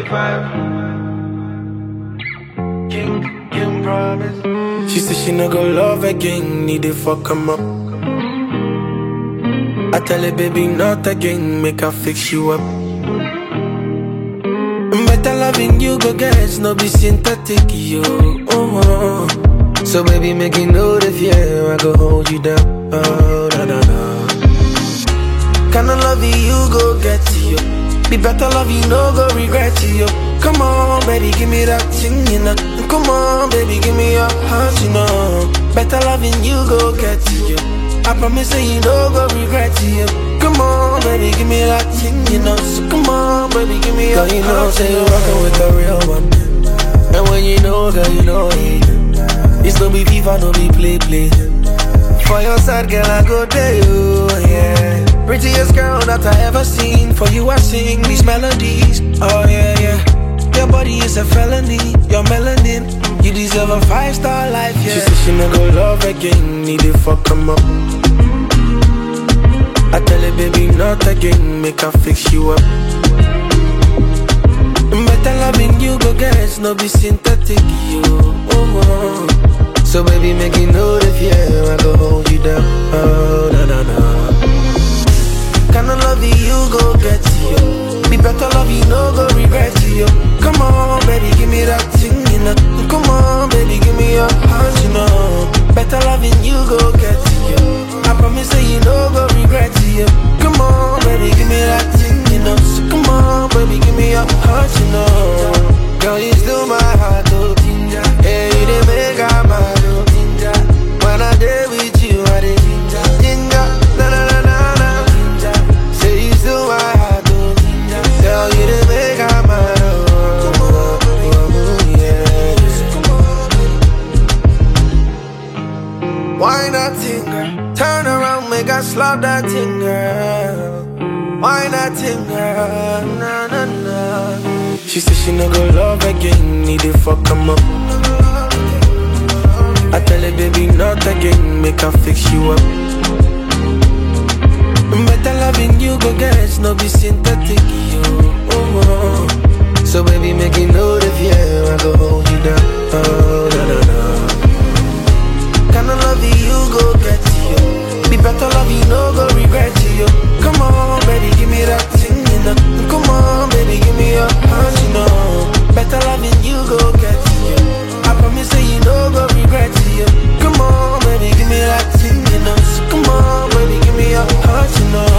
25. King, King promise. She said she no go love again, need to fuck him up. I tell her, baby, not again, make her fix you up. Better loving you, go get no be synthetic, yo. Oh, oh. So baby, make you know the fear, I go hold you down. Oh, na na na. Kinda love you, go get you. Be better love you, no go regret you. Come on, baby, give me that thing, you know. Come on, baby, give me your heart, you know. Better loving you, go get you. I promise that you no go regret you. Come on, baby, give me that thing, you know. So come on, baby, give me your Girl, you know, heart, say you you know. rockin' with the real one. And when you know, girl, you know it. It's no be FIFA, no be play play. For your side, girl, I go there, you, yeah. Prettiest girl that I ever seen. For you, I sing these melodies. Oh yeah, yeah. Your body is a felony. Your melanin, you deserve a five star life, She yeah. said she no go love again, need to fuck him up. I tell her, baby, not again, make her fix you up. Better loving you, go get no be synthetic, you. Oh, oh. So baby, make you know the fear, I go hold you down. Oh, na na na. Kinda love you, go get you. Be better love you, no go regret you. Come on, baby, give me that thing, you know. Come on, baby, give me your heart, you know. Better loving you, go get you. I promise that you no go regret you. Come on, baby, give me that thing, you know. So come on, baby, give me your heart, you know. Girl, you still my heart, oh. Yeah, you didn't make I mad, oh. When I did with you, I did ginger, na na na na na. Say you still my heart, oh. Girl, you didn't make I mad, oh. oh, oh, yeah. Why not thing, girl? Turn around, make us slap that thing, girl. Why not thing, girl? Na na na. She said she no go love again, need to fuck him up. I tell her, baby, not again, make her fix you up. Better loving you, go get no be synthetic, you. Oh, oh. So baby, make you know the fear, I go hold you down. Oh, na na na. Kinda love you, go get you. Be better love you, no go regret you. Come on, baby, give me that thing, you know. Come on, baby, give me your heart, you know. Better loving you, go get you. I promise that you no go regret you. Come on, baby, give me that thing, you know. So come on, baby, give me your heart, you know.